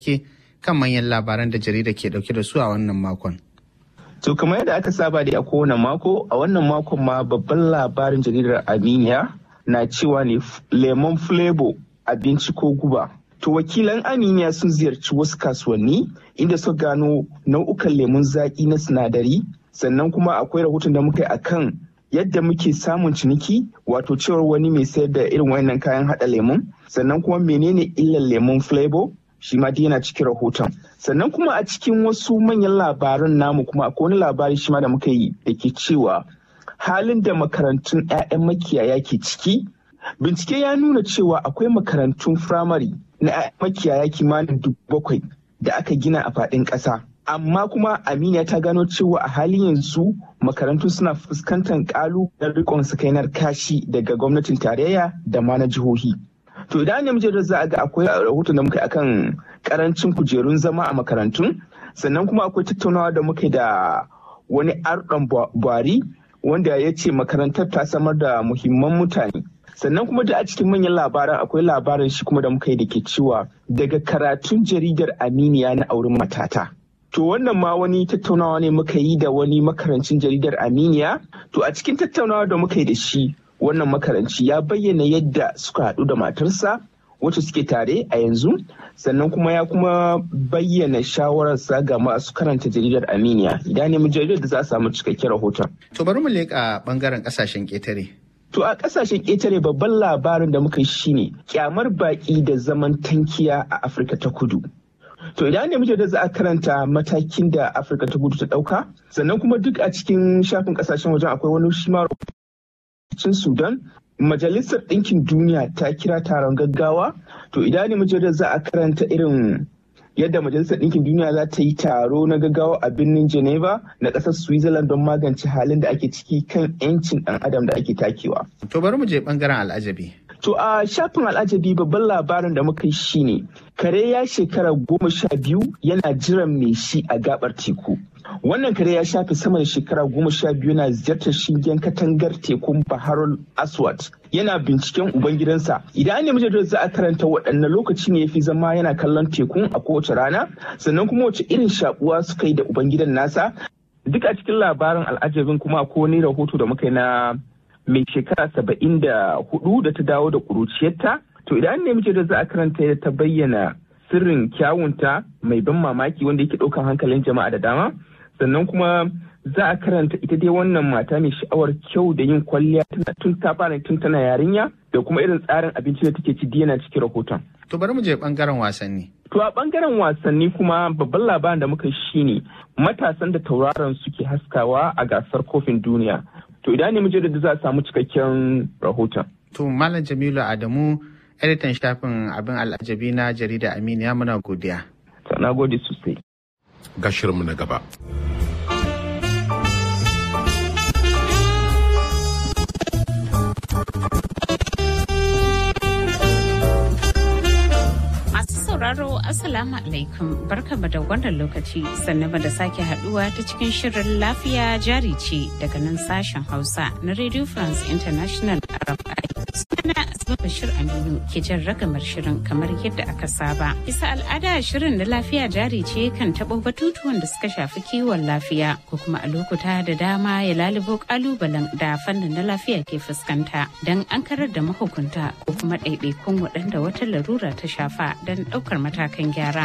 ke kan manyan labaran da jarida ke dauke da su a wannan makon. To kamar yadda aka saba da a kowane mako, a wannan makon ma babban labarin jaridar Aminiya na cewa ne lemon flavor abinci ko guba. To wakilan Aminiya sun ziyarci wasu kasuwanni inda suka gano nau'ukan lemun zaƙi na sinadari, sannan kuma akwai rahoton da muka yi akan yadda muke samun ciniki wato cewar wani mai sayar da irin wayannan kayan hada lemun sannan kuma menene illar lemun flavor shi ma yana cikin rahoton sannan kuma a cikin wasu manyan labaran namu kuma akwai wani labari shi ma da muka yi da ke cewa halin da makarantun 'ya'yan makiyaya ke ciki bincike ya nuna cewa akwai makarantun firamare na 'ya'yan makiyaya kimanin dubu bakwai da aka gina a faɗin ƙasa amma kuma aminiya ta gano cewa a halin yanzu makarantu suna fuskantar kalubalen rikon sakainar kashi daga gwamnatin tarayya da ma na jihohi to idan ne muke da za a ga akwai rahoton da muka yi akan karancin kujerun zama a makarantun sannan kuma akwai tattaunawa da muka da wani arɗon buhari wanda ya ce makarantar ta samar da muhimman mutane sannan kuma da a cikin manyan labaran akwai labarin shi kuma da muka yi da ke cewa daga karatun jaridar aminiya na auren matata To wannan ma wani tattaunawa ne muka yi da wani makarancin jaridar Aminiya. To a cikin tattaunawa da muka yi da shi wannan makaranci ya bayyana yadda suka haɗu da matarsa wacce suke tare a yanzu sannan kuma ya kuma bayyana shawararsa ga masu karanta jaridar Aminiya. Idan ne jaridar da za a samu cikakken rahoton. To bari mu leƙa ɓangaren ƙasashen ƙetare. To a ƙasashen ƙetare babban labarin da muka yi shine kyamar baƙi da zaman tankiya a Afirka ta kudu. To idan ne muke da za a karanta matakin da Afirka ta gudu ta ɗauka, sannan kuma duk a cikin shafin ƙasashen wajen akwai wani shi ma cin Sudan, Majalisar Ɗinkin Duniya ta kira taron gaggawa. To idan ne muke da za a karanta irin yadda Majalisar Ɗinkin Duniya za ta yi taro na gaggawa a birnin Geneva na ƙasar Switzerland don magance halin da ake ciki kan 'yancin ɗan adam da ake takewa. To bari mu je ɓangaren al'ajabi. To a shafin al'ajabi babban labarin da muka yi shine kare ya shekara goma sha biyu yana jiran mai shi a gabar teku. Wannan kare ya shafe sama da shekara goma sha biyu yana ziyartar shingen katangar tekun Baharul Aswad. Yana binciken ubangidansa. Idan an nemi jaridar za a karanta waɗanne lokaci ne ya fi zama yana kallon tekun a kowace rana, sannan kuma wace irin shakuwa suka yi da ubangidan nasa. Duk a cikin labarin al'ajabin kuma ko wani rahoto da muka yi na mai shekara saba'in da hudu da ta dawo da kuruciyarta to idan ne muke da za a karanta da ta bayyana sirrin kyawunta mai ban mamaki wanda yake ɗaukan hankalin jama'a da dama sannan kuma za a karanta ita dai wannan mata mai sha'awar kyau da yin kwalliya tun ta fara tun tana yarinya da kuma irin tsarin abinci da take ci yana cikin rahoton. To bari mu je bangaren wasanni. To a bangaren wasanni kuma babban labarin da muka shi ne matasan da tauraron suke haskawa a gasar kofin duniya. To idan ne mu je da za a samu cikakken rahoton. To Malam Jamilu Adamu editan shafin abin al'ajabi na jarida Aminiya muna godiya. Na gode sosai. Ga shirinmu na gaba. sauraro Assalamu alaikum barkama da wannan lokaci sannan da sake haduwa ta cikin shirin lafiya jari ce daga nan sashen Hausa na Radio France International RFI. Sunana Asma Bashir Aminu ke jan ragamar shirin kamar yadda aka saba. Bisa al'ada shirin na lafiya jari ce kan taɓo batutuwan da suka shafi kiwon lafiya ko kuma a lokuta da dama ya lalubo kalubalen da fannin na lafiya ke fuskanta don an karar da mahukunta ko kuma ɗaiɗaikun waɗanda wata larura ta shafa don ɗaukar matakan gyara.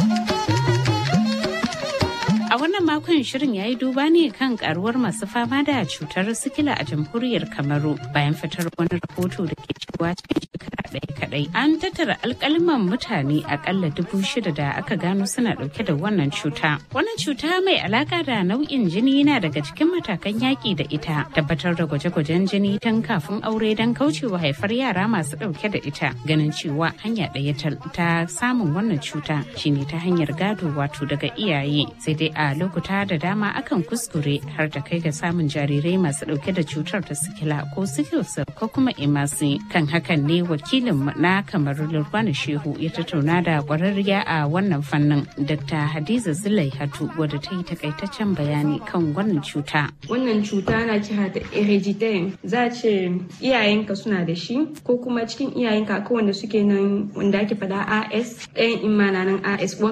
A wannan makon shirin ya yi duba ne kan karuwar masu fama da cutar sikila a jamhuriyar Kamaru bayan fitar wani rahoto da ke cewa cikin shekara ɗaya kaɗai. An tattara alkaliman mutane akalla dubu shida da aka gano suna ɗauke da wannan cuta. Wannan cuta mai alaka da nau'in jini yana daga cikin matakan yaƙi da ita. Tabbatar da gwaje-gwajen jini tun kafin aure don kaucewa haifar yara masu ɗauke da ita. Ganin cewa hanya ɗaya ta samun wannan cuta shine ta hanyar gado wato daga iyaye sai dai a lokuta da dama akan kuskure har da kai ga samun jarirai masu dauke da cutar ta sikila ko sikilsa ko kuma emasi kan hakan ne wakili wakilin na kamar lurkwana shehu ya tattauna da kwararriya a wannan fannin dr hadiza zulai hatu wadda ta yi takaitaccen bayani kan wannan cuta wannan cuta na kira da hereditary za a ce iyayenka suna da shi ko kuma cikin iyayenka akwai wanda suke nan wanda ake fada as ɗayan imana nan as